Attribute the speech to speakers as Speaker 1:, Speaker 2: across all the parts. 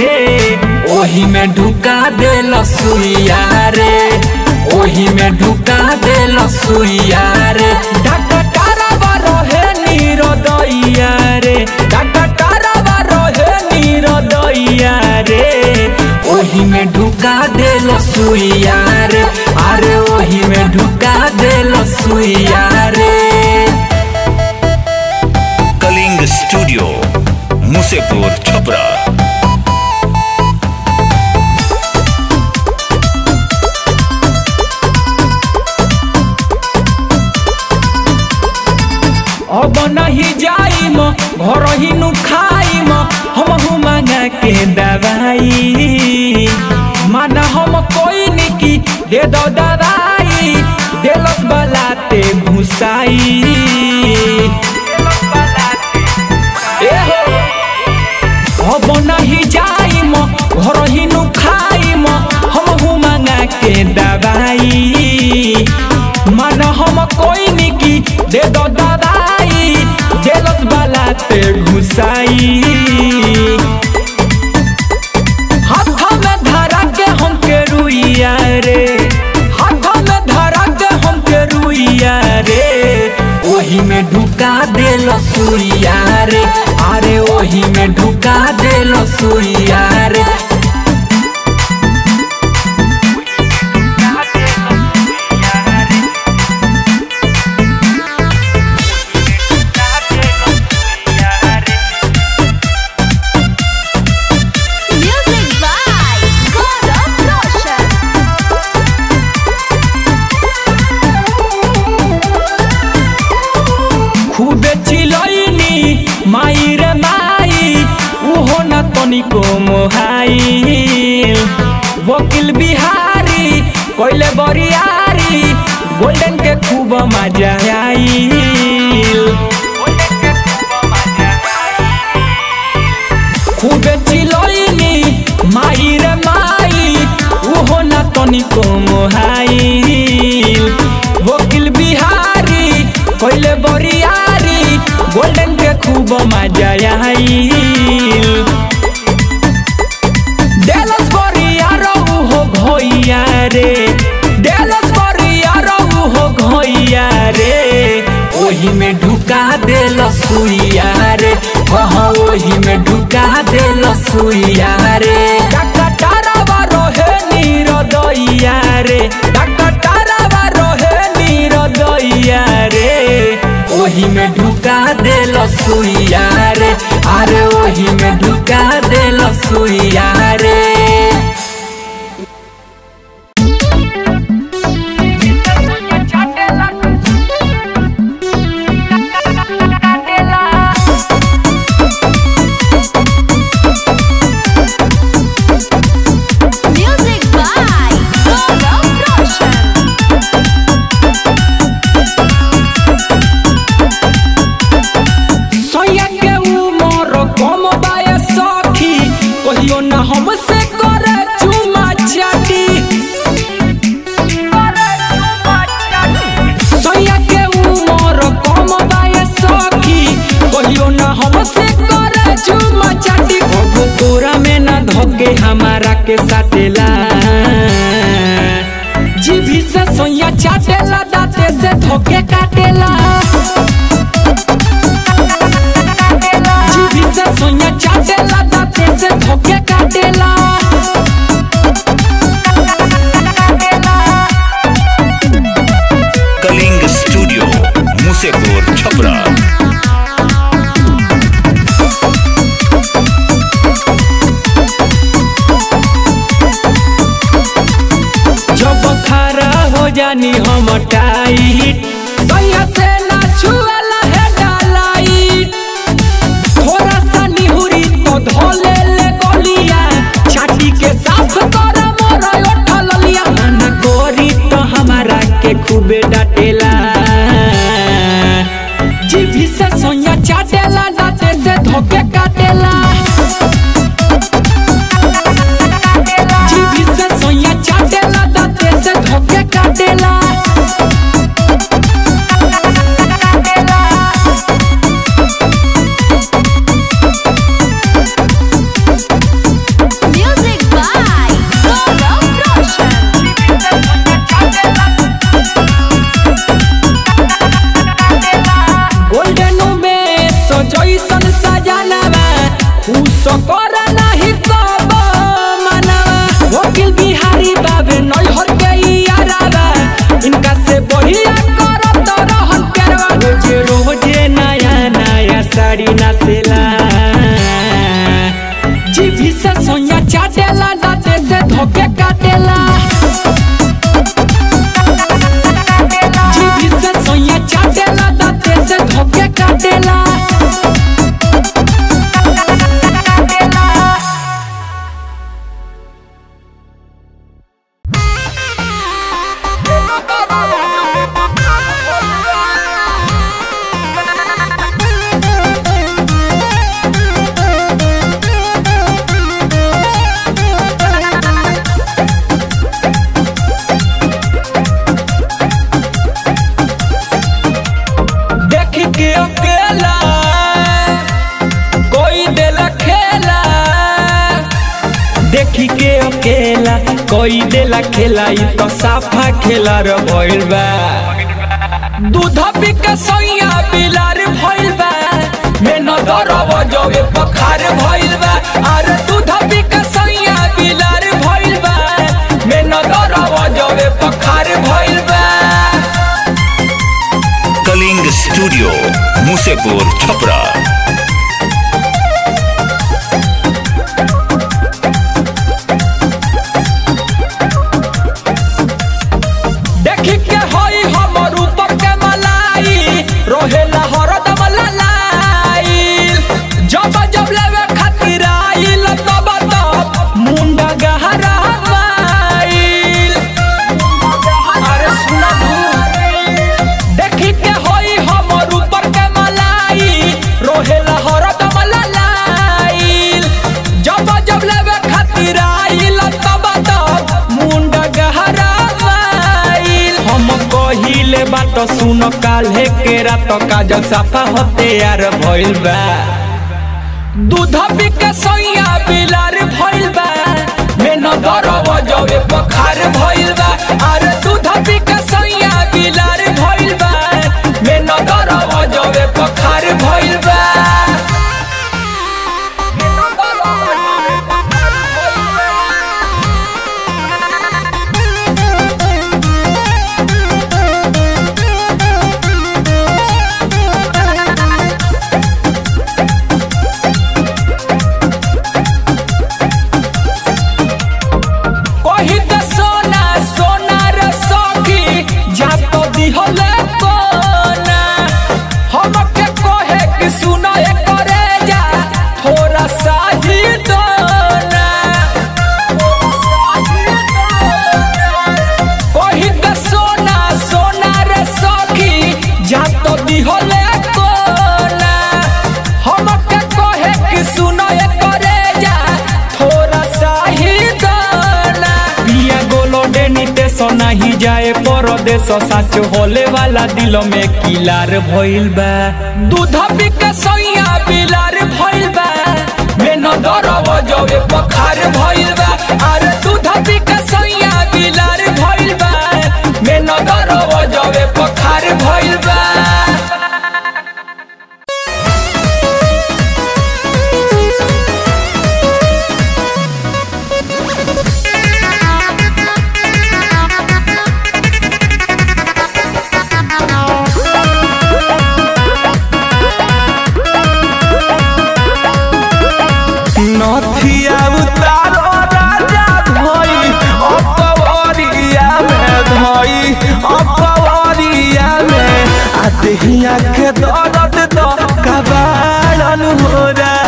Speaker 1: ओही में ढुका देल सुइया रे ओही में ढुका देल सुइया रे डकटारा रहे नीरदैया रे डकटारा रहे नीरदैया रे ओही में ढुका देल सुइया रे अरे ओही में ढुका देल सुइया रे
Speaker 2: कलिंग स्टूडियो मुसेपुर छपरा
Speaker 1: अब नहीं जाई म घर ही नु खाई म हम मांगा के दवाई माना हम कोई निकी दे दो दवाई देलस बलाते घुसाई ए हो अब नहीं जाई म घर ही नु खाई म हम मांगा के दवाई मन हम कोई निकी दे दो दवाई जेलस वाला ते घुसाई हाथ में धरा के हम के रुइया रे हाथ में धरा के हम के रुइया रे ओही में ढुका देल सुइया रे अरे ओही में ढुका देल सुइया रे
Speaker 3: Music by Gaurav Roshan.
Speaker 1: खूबे चिलैनी माई रे माई उहो न तनिको मोहाइल वकील बिहारी कोइले बरियारी गोल्डन के खूब मजा आइल खूबे चिलैनी माई रे माई उहो न तनिको मोहाइल वकील बिहारी कोइले बरियारी गोल्डन के खूब मजा आइल डेलस बरियारो उहो घोइया रे डेलस बरियारो उहो घोइया रे ओही में ढुका देल सुइया रे कहाँ ओही में ढुका देल सुइया रे डकटारा रहे नीरदैया रे डकटारा रहे नीरदैया रे ओही में ढुका देल सुइया रे अरे ओही में ढुका देल सुइया रे
Speaker 3: Music by Gaurav Roshan.
Speaker 1: सैया के उमर कम बाय सखी कहियो न हमसे करे चुमा चाटी सैया के उमर कम बाय सखी कहियो न हमसे करे चुमा चाटी कबो कोरा में न धोके हमारा के साटेला जीभी से सैया चाटेला दांते से धोके काटेला जीभी से सोया चाटेला दांते से धोके काटेला
Speaker 2: कलिंग स्टूडियो मुसेपुर छपरा
Speaker 1: जब खरा हो जानी हम टाइट सैया से ना छुएला है डालाइट थोड़ा सा निहुरी तो धोले ले गलिया छाती के साफ कर मोर उठल लिया मन गोरी तो हमारा के खूबे डाटेला जीभी से सोया चाटेला दांते से धोके काटेला जीभी से सोया चाटेला दांते से धोके काटेला चाटेला दाते से धोके काटेला जीभी से सोया चाटेला दाते से धोके काटेला देख के अकेला कोई देला खेला देख के अकेला कोई देला खेला ई तो साफा खेला रे भइल बा दूध पी के सैया बिलार भइल बा में न दरव जवे पखार भइल बा अरे दूध पी के सैया बिलार भइल बा में न दरव जवे पखार भइल बा
Speaker 2: कलिंग स्टूडियो मुसेपुर छपरा
Speaker 1: देखी के हई हमर ऊपर के मलाई रोहेला हरदम ललाई जब जब लेवे खातिर आइल तब तब मुंडा गहरा माइल अरे सुना देखी के हई हमर ऊपर के मलाई रोहेला हरदम ललाई जब जब लेवे खातिर आइल तब तब मुंडा गहरा माइल हम कहिले बात सुन काल्हे के रात काजल साफा होते यार भइल बा दूध पी के सैया बिलार भइल बा में न दरव जवे पखार भइल बा अरे दूध पी के सैया बिलार भइल बा में न दरव जवे पखार भइल बा कही त सोना सोना रे सखी जा तो दिहले कोना हमके कहे कि सुनो ए करे जा थोड़ा सा ही दोना कही त सोना सोना रे सखी जा तो दिहले कोना हमके कहे कि सुनो ए करे जा थोड़ा सा ही दाना पिया गोलो डेनी देश नहीं जाए परदेश सच होले वाला दिल में किलार भइल बा दूध पी के सैया बिलार भइल बा में न दरव जवे पखार भइल बा अरे दूध पी के सैया बिलार भइल बा में न दरव जवे पखार भइल बा
Speaker 4: नथिया उतारो राजा धोई अपवरिया में धोई अपवरिया में आ देहिया के दर्द तो कबाड़न हो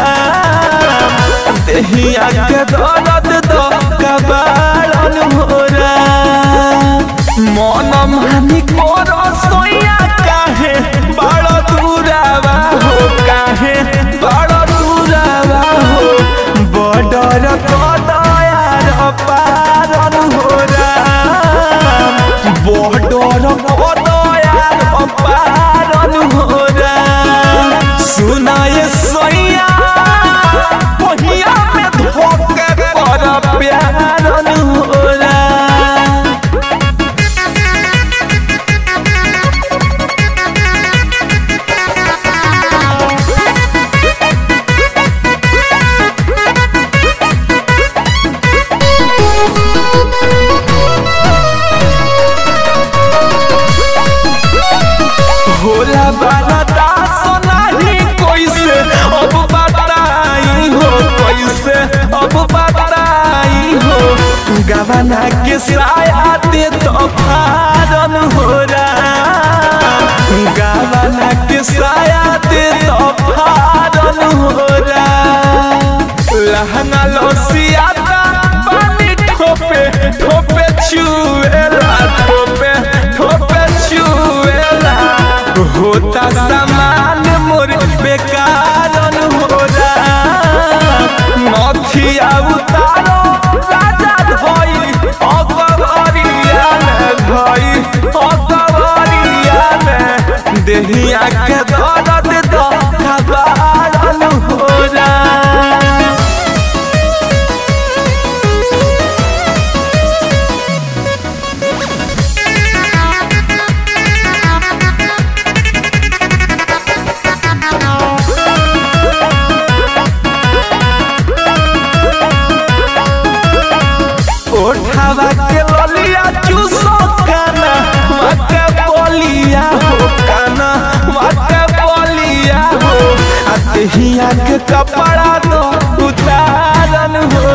Speaker 4: राम देहिया के दर्द तो कबाड़न हो राम मन मानी करो सोया काहे बड़ दूरावा हो काहे बड़ दूरावा हो बडर कदयार पारन हो राम बडर कदयार पारन हो राम सुनाए सैया पहिया में धोके पर प्यारन हो राम गवाना के साया दे तो फारन हो राम गवाना के साया दे तो फारन हो राम लहंगा लोसियाता पानी ठोपे ठोपे चुएला ठोपे ठोपे चुएला होता सामान मोर बेकारन हो राम नथिया उतारो राजा धोई अकबरिया में धोई अकबरिया में देहिया के दर्द दो खबारन हो राम ओठावा के ललिया चूसो काना मके बोलिया हो काना मके बोलिया हो आ देहिया के कपड़ा दो उतारन हो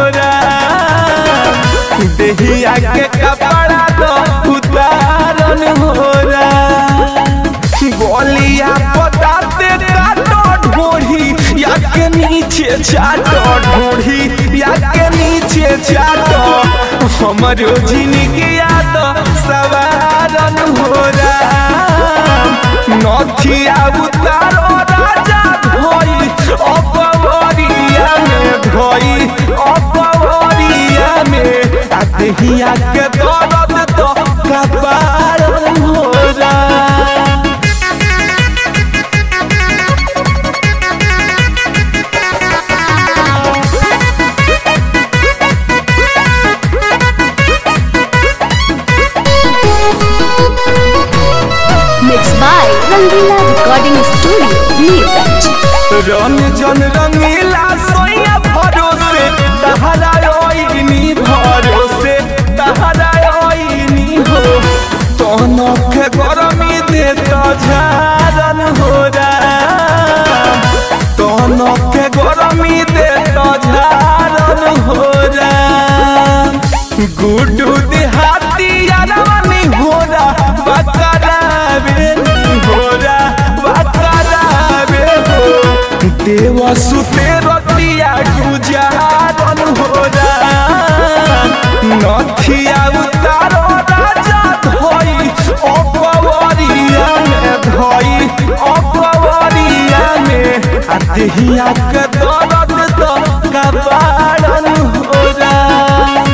Speaker 4: राम देहिया के कपड़ा दो उतारन हो राम गोलिया पताते काटो ढोढ़ी या के नीचे चाटो ढोढ़ी या के नीचे चाटो हमरो जिंदगी याद सवारन हो राम नथिया उतारो राजा धोई अपवरिया में धोई अपवरिया में आ देहिया के दर्द तो कपारन हो Ram
Speaker 3: Mixed by Rangila Recording Studio, Neerganj.
Speaker 4: रंग जन रंगीला सोया भरोसे तहरा ओइनी भरोसे तहरा ओइनी हो तोनो के गरमी दे तो झारन हो राम तोनो के गरमी दे तो झारन हो राम गुडू देहाती यारवानी होरा बकरा बेनी होरा बकरा बे हो देवा सुते रतिया गुजारन हो राम नथिया उतारो राजा धोई अपवरिया में धोई अपवरिया में आ देहिया के दर्द तो कबाड़न हो Ram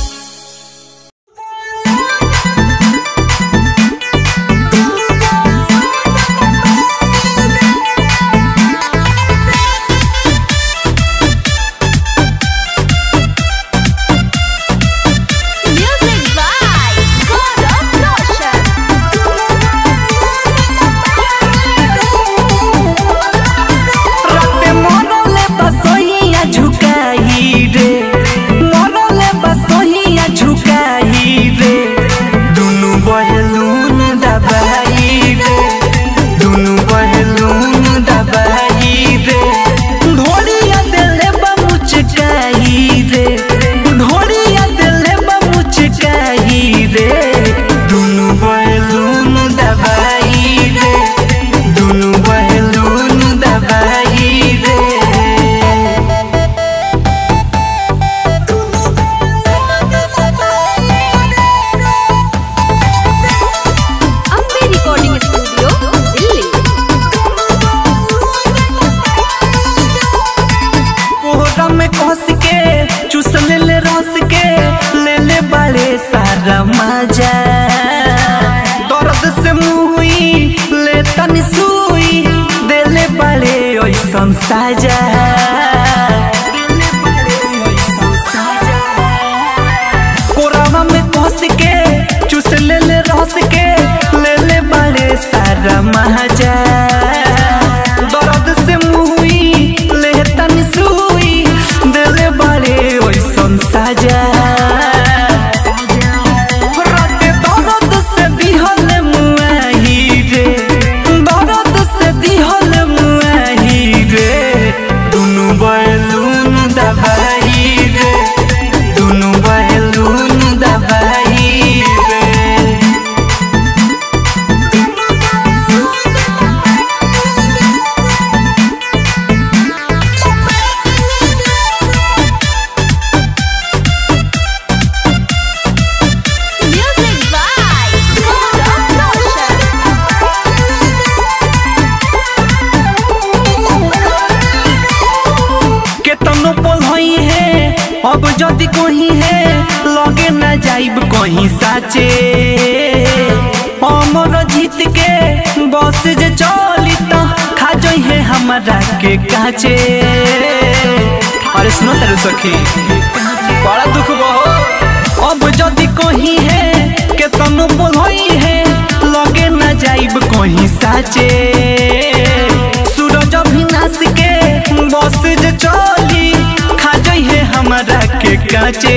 Speaker 3: Music by Gaurav Roshan.
Speaker 1: राते मरले बसोहिया झुकाही रे मरले बसोहिया झुकाही रे दुनु बहलून दबाई रे दुनु बहलून दबाई रे ढोलिया दिले बमुचकाही रे ढोलिया दिले बमुचकाही रे दुनु बहलून दबाई रे दुनु बहलून दबाई रे
Speaker 3: Ambe Recording Studio, Delhi.
Speaker 1: कोहरा में कस के चूस ले ले रस के ले ले बड़े सारा मजा दर्द से मुई ले तनी सुई दे ले बड़े ओइसन साजा देले बड़े ओइसन साजा। कोरावा में कस के चूस ले ले रस के ले ले बड़े सारा महाजा दर्द से मुई ले तनी सुई दिल बड़े ओइसन साजा
Speaker 5: जदि कहीं है लगे न जाइब कहीं साचे अमर जीत के बस जे चली तो खा जई है हमारा के काचे अरे सुनो तेरे सखी बड़ा दुख बहो अब जदि कहीं है के तनु बोलई है लगे न जाइब कहीं साचे सूरज अभिनाश के बस जे चली खा जई है हमारा के काचे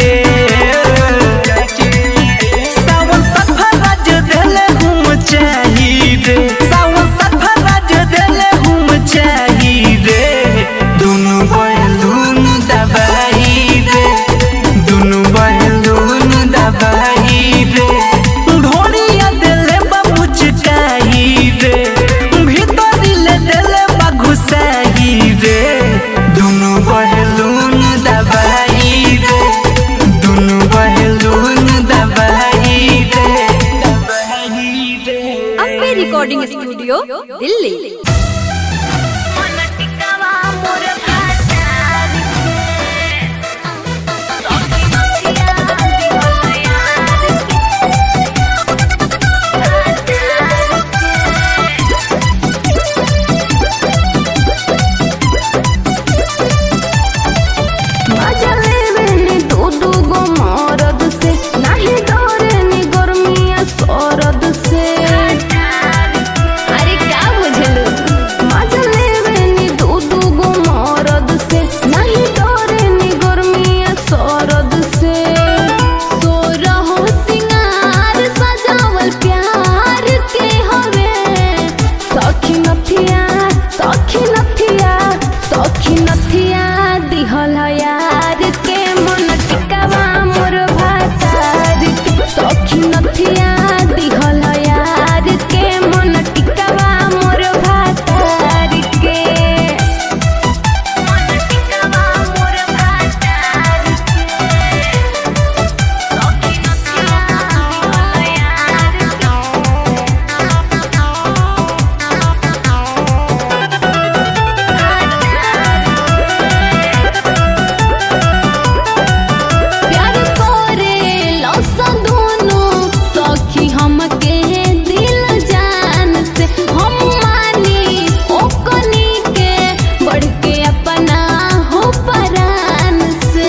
Speaker 5: सावन सफराज देले हम चाही रे सावन सफराज देले हम चाही रे दुनु बैलून दबाई रे दुनु बैलून दबाई रे ढोलिया देले बा मुचकाई रे भीतरी ले देले बा घुसाई रे दुनु बैलून दबाई रे दुनु बैलून दबाई रे दबाई रे
Speaker 3: अम्बे रिकॉर्डिंग स्टूडियो दिल्ली
Speaker 6: मजा लेवेनी दू दू गो मरद से नाही डरेनी गर्मिया सरद से अरे का बुझलू मजा लेवेनी दू दू गो मरद से नाही डरेनी गर्मिया सरद से सोरहो सिंगार सजावल प्यार के हवे सखी नथिया सखी नथिया सखी नथिया दिहल यार के मन टिकावा मोर भातार के सखी नथिया दिहल यार के मन टिकावा मोर भातार के मन टिकावा मोर भातार के सखी नथिया दिहल यार प्यार करे लौसा दोनों सखी हमके दिल जान से हम मानी ओकनी के बढ़ के अपना हो परान से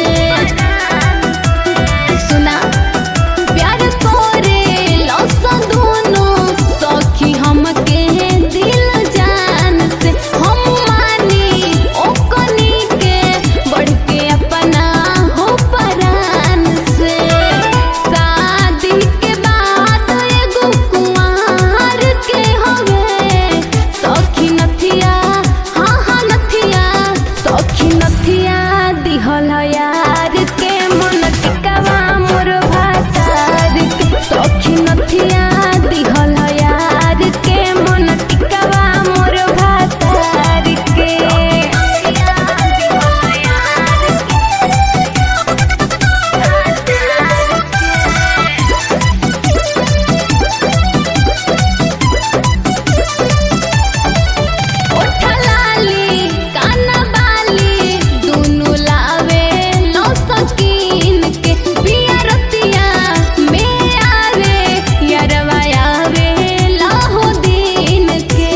Speaker 6: सुना प्यार करे लौसा दोनों सखी हमके दिल जान से हम मानी ओकनी के बढ़ के अपना हो परान से शादी के बाद एगो कुंवार के हवे सखी नथिया हाँ हाँ नथिया सखी नथिया दिहल यार के मन टिकावा मोर भातार के सखी नथिया दिहल यार के मन टिकावा मोर भातार के ओठलाली कानबाली दुनु लावे नौ सकीन के पिया रतिया में आवे यरवा आवे लाहो दिन के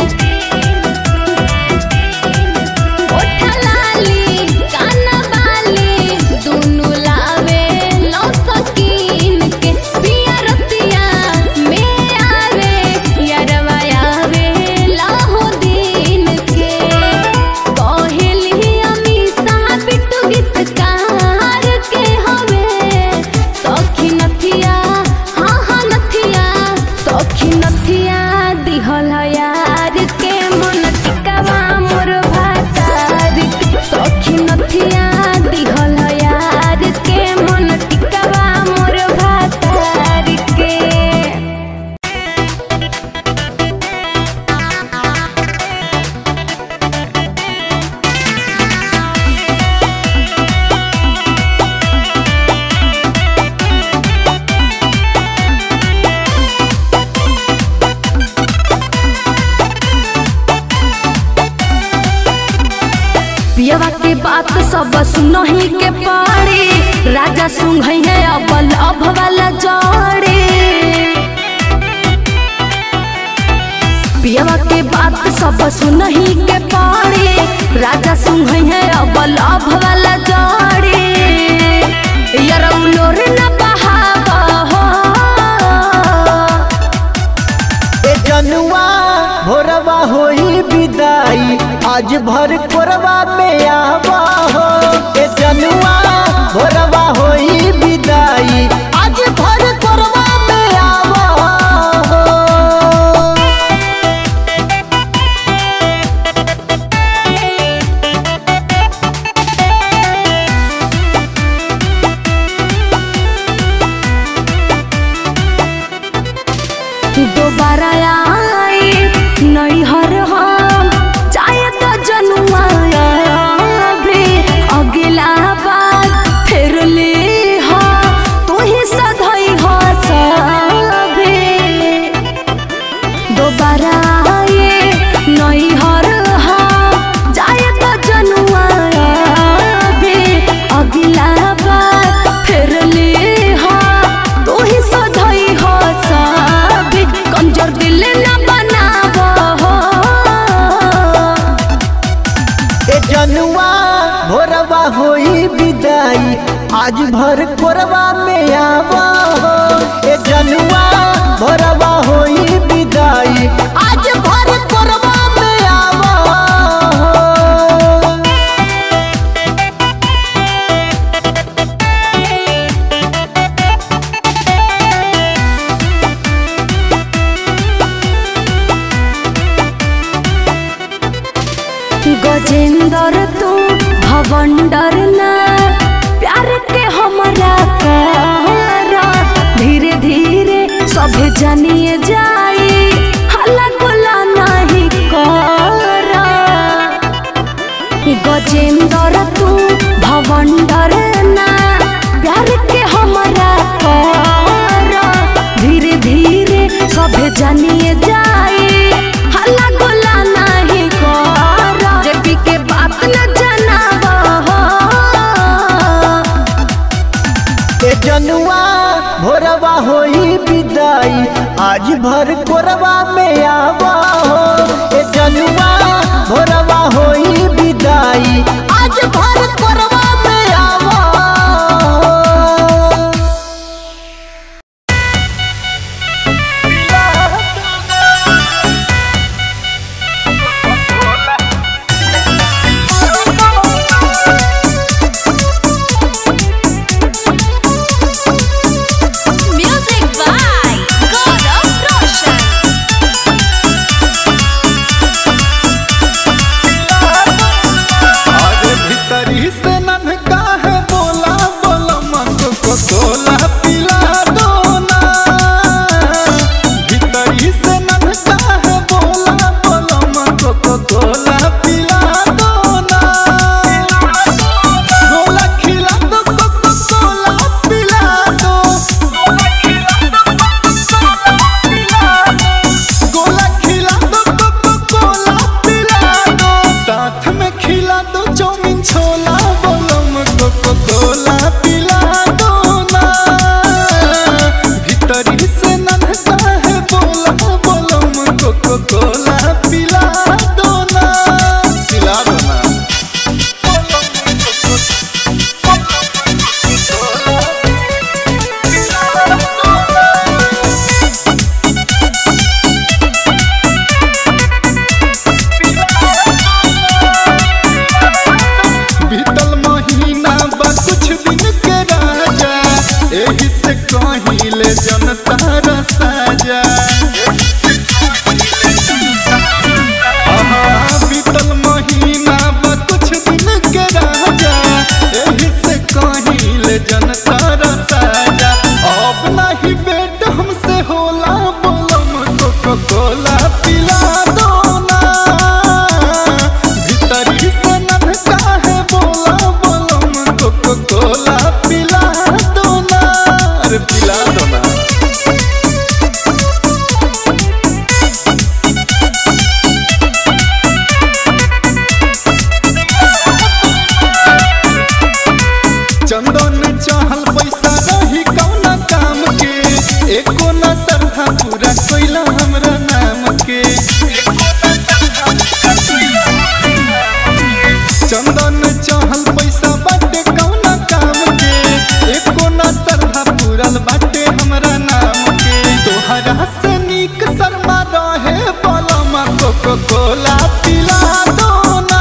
Speaker 6: ओठलाली कानबाली दुनु लावे नौ सकीन के पिया रतिया में आवे यरवा आवे लाहो दिन के कहेली अमीषा बिट्टू गीतकार के हवे सखी नथिया हाँ हाँ नथिया सखी नथिया दिहल यार के मन टिकावा मोर भातार के सखी नथिया दिहल यार के मन टिकावा मोर भातार के पियवा के बात सब सुनही के पड़ी राजा सुंघई है अबल अभ वाला जोड़ी पियवा के बात सब सुनही के पड़ी राजा सुंघई है अबल अभ वाला जोड़ी यरौलोर न बहावा हो
Speaker 7: ए जनुआ भोरवा होई विदाई आज भर कोरवा में आवा हो ए जनुआ भोरवा होई विदाई आज भर कोरवा में आवा हो
Speaker 6: दोबारा आई नैहर हम चाहे तो जनुआ भी अगला बार फिर ले हा तू ही सधई हो सभी दोबारा आई नैहर हम चाहे तो जनुआ भी अगला बार फिर ले हा तू ही सधई हो सभी कमजोर दिल न बनाबो हो
Speaker 7: ए जनुआ भोरवा होई विदाई आज भर कोरवा में आवा हो ए जनुआ भोरवा होई विदाई आज भर कोरवा में आवा हो
Speaker 6: गजेंद्र तू भवंडर ना प्यार के हमरा करा धीरे धीरे सभे जानिए जाई हल्ला गुला नहीं करा गजेंद्र तू भवंडर ना प्यार के हमरा करा धीरे धीरे सभे जानिए जाई हल्ला गुला नहीं करा जेपी के बात न जनाबो हो
Speaker 7: ए जनुआ भोरवा होई विदाई आज भर कोरवा में आवा हो ए जनुआ भोरवा होई विदाई आज भर कोरवा में आवा हो
Speaker 3: Music by God of Roshan.
Speaker 4: अरे भीतरी से ननका है बोला बोला मन को तोला पिला दो ना भीतरी से ननका है बोला बोला मन को तोला पिला दो ना गोला खिला दो कोको कोला पिला दो गोला खिला दो कोको कोला पिला दो साथ में खिला दो चाउमीन छोला बोलो कोको कोला पिला दो ना भीतरी से नन्हता है बोला बोलो कोको कोला पिला दो ना पिला दो ना बीतल महीना बा कुछ दिन के राजा एही से कहिले जनता रसाजा आहा, बीतल महीना बा कुछ दिन के राजा एही से कहिले जनता रसाजा अब नहीं बेट हमसे होला बोलम कोको कोला पिला दो ना भीतरी से नन्हका है बोला बोलम कोको कोला पिला दो ना अरे पिला दो ना चहल पैसा रही कौना काम के एको न सरधा पूरा कोइला हमरा नाम के चंदन चहल पैसा बाटे कौना काम के एको न सरधा पूरल बाटे हमरा नाम के तोहरा से नीक शर्मा रहे बलमा कोको कोला पिला दो ना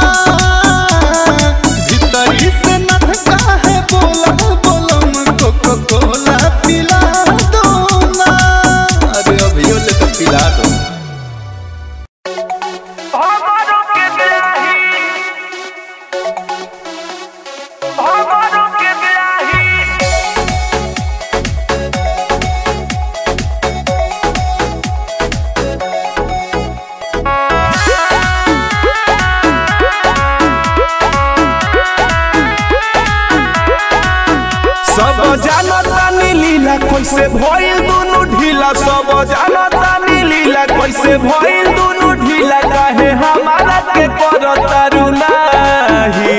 Speaker 4: भीतरी से नधका है बोला बोलम कोको कोला पिला दो ना अरे अभियो ले तो पिला दो
Speaker 8: सब जानता लीला कैसे भइल दुनु ढीला सब जानता लीला कैसे भइल दुनु ढीला काहे हमारा के करतारू नाही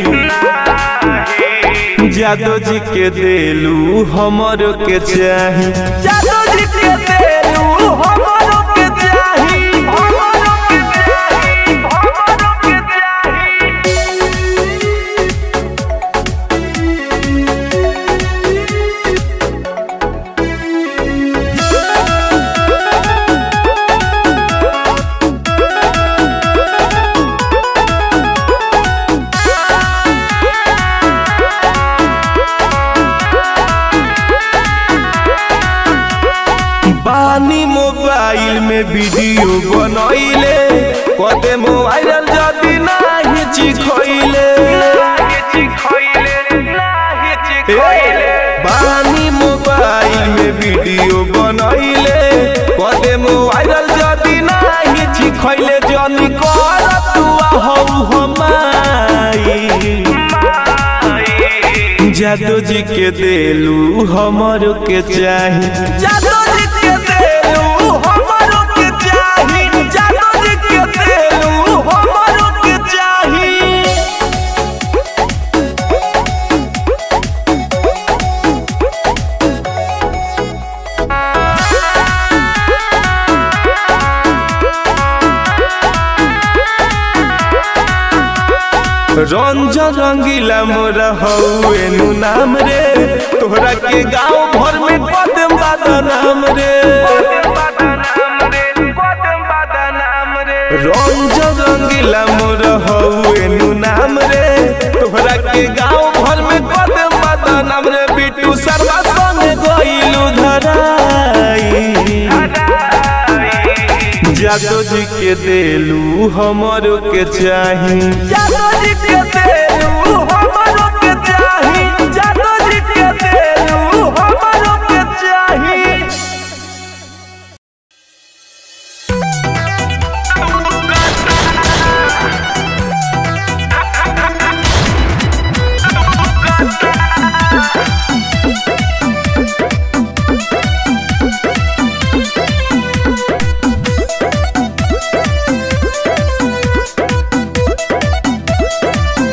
Speaker 8: जादो जी के देलू हमरो के चाही जादो जी के देलू हमरो के चाही हमरो के चाही हमरो के चाही बानी मोबाइल में वीडियो बनैले कदे मोबाइल जदी नाही चिखैले बानी मोबाइल में वीडियो बनैले कदे मोबाइल जदी नाही चिखैले जनी कर तू हौ हमाई जादो जी के देलू हमरो के चाही जादो जी के देलू हमरो के चाही जादो जी के देलू हमरो के चाही रंजन रंगीला मोरा हौए नु नाम रे तोहरा के गांव भर में कदम बदनाम रे रंजन रंगीला मोरा हौए नु नाम रे तोहरा के गांव भर में कदम बदनाम रे बिट्टू शर्मा संगे गइलू धराई जादो जी के देलू हमरो के चाही जादो जी के देलू हमरो के चाही जादो जी के देलू हमरो के चाही
Speaker 9: Thank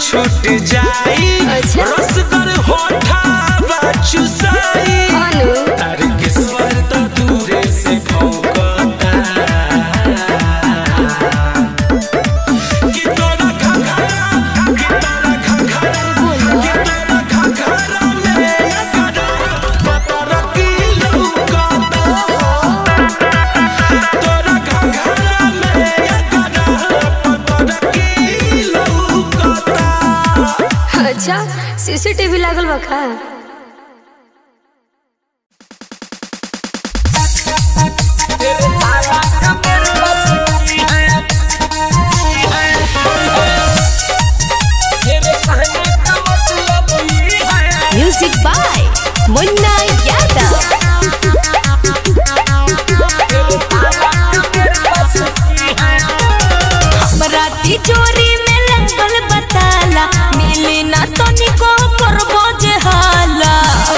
Speaker 1: छूट जाई
Speaker 6: अच्छा।
Speaker 1: रसगर होठा चुसाई
Speaker 6: हेलो
Speaker 1: तार के स्वर तो दूरे से भौंकता कि तोरा घघरा कि तोरा घघरा कि तोरा घघरा में एकरा पतर की लौकता तोरा घघरा में एकरा पतर की लौकता
Speaker 6: अच्छा सीसीटीवी लागल बा का म्यूजिक बाय मुन्ना यादव बराती चोरी में लगल बताला मिली ना तनिको करबो जे हाला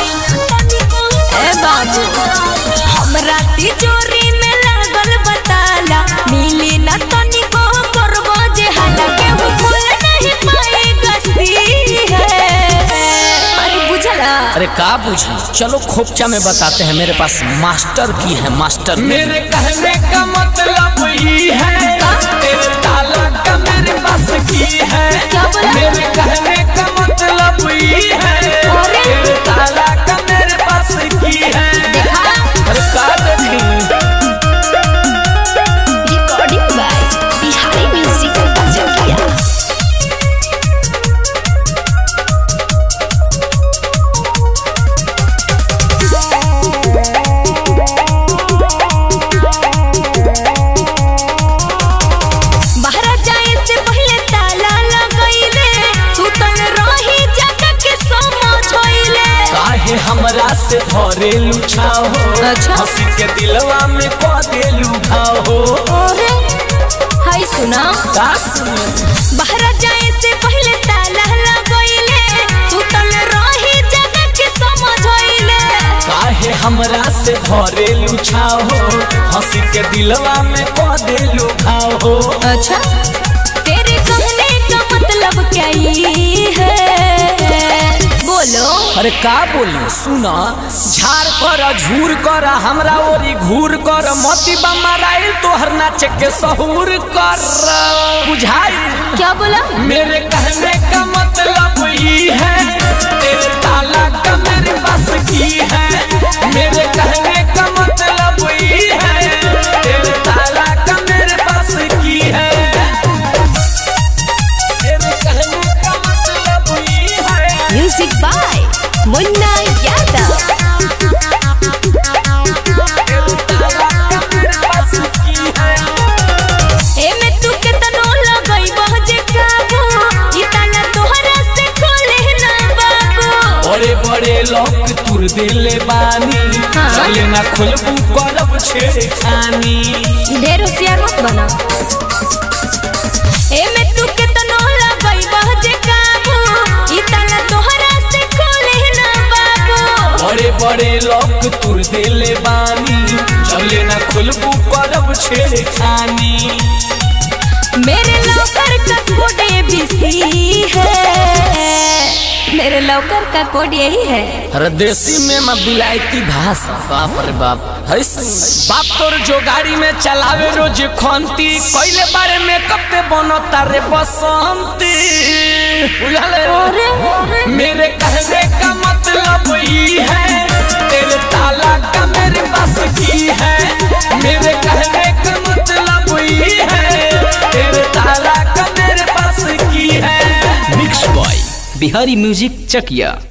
Speaker 6: ए बाबू हम राती चोरी में लगल बताला मिली ना तनिको करबो जे हाला केहू खोल नहीं पाएगा सी है अरे बुझला
Speaker 9: अरे का पूछी चलो खोपचा में बताते हैं मेरे पास मास्टर की है मास्टर की।
Speaker 1: मेरे कहने का मतलब ये है तेरे ताला का मेरे पास की है
Speaker 6: क्या बोला?
Speaker 1: मेरे कहने का मतलब ये है
Speaker 6: अरे?
Speaker 1: तेरे ताला का मेरे पास की है
Speaker 6: देखा
Speaker 1: अरे का देखी
Speaker 6: रिकॉर्डिंग बाय बिहारी म्यूजिक जकिया बाहर जाए से पहले ताला लगइले सुतल रही जगह के समझइले
Speaker 1: काहे हमरा से भरे लुछाओ
Speaker 6: अच्छा।
Speaker 1: हंसी के दिलवा में को दे लुभाओ
Speaker 6: अरे हाय सुना बाहर जाए से पहले ताला लगइले सुतल रही जगह के समझइले
Speaker 1: काहे हमरा से भरे लुछाओ हंसी के दिलवा में को दे लुभाओ
Speaker 6: अच्छा तेरे कहने का मतलब क्या ये है बोलो
Speaker 9: अरे का बोली सुना झाड़ कर झूर कर हमरा ओरी घूर कर मोती बमराइल तोहर नाच के सहूर कर बुझाई
Speaker 6: क्या बोला
Speaker 1: मेरे कहने का मतलब ये है तेरे ताला का मेरे पास की है मेरे कहने का मतलब ये है तेरे ताला का मेरे पास की है मेरे कहने का मतलब ये है
Speaker 6: म्यूजिक बाय मुन्ना यादव ए में तू के तनो लगई बहजे काबू ई ताला तोहरा से खोले ना बाबू
Speaker 1: बड़े बड़े लोग तुर दिले बानी
Speaker 6: हाँ।
Speaker 1: चले ना खुलबू करब छेड़खानी
Speaker 6: ढेर होशियार मत बना ए में तू के तनो लगई बहजे काबू ई ताला तोहरा से खोले ना बाबू
Speaker 1: बड़े बड़े लोग तुर दिले बानी चले ना खुलबू करब छेड़खानी
Speaker 6: मेरे लौकर का कोड एबीसी है मेरे लौकर का कोड यही है
Speaker 9: अरे देसी में मैं बिलायती भाषा बाप रे बाप है सुन बाप तोर जो गाड़ी में चलावे रोज खंती कोइले बारे में कब बनो तारे बसंती बुझले
Speaker 1: मेरे कहने का मतलब ये है तेरे ताला का मेरे पास की है मेरे कहने का मतलब ये है तेरे ताला का मेरे पास की है
Speaker 5: मिक्स बॉय बिहारी म्यूजिक चकिया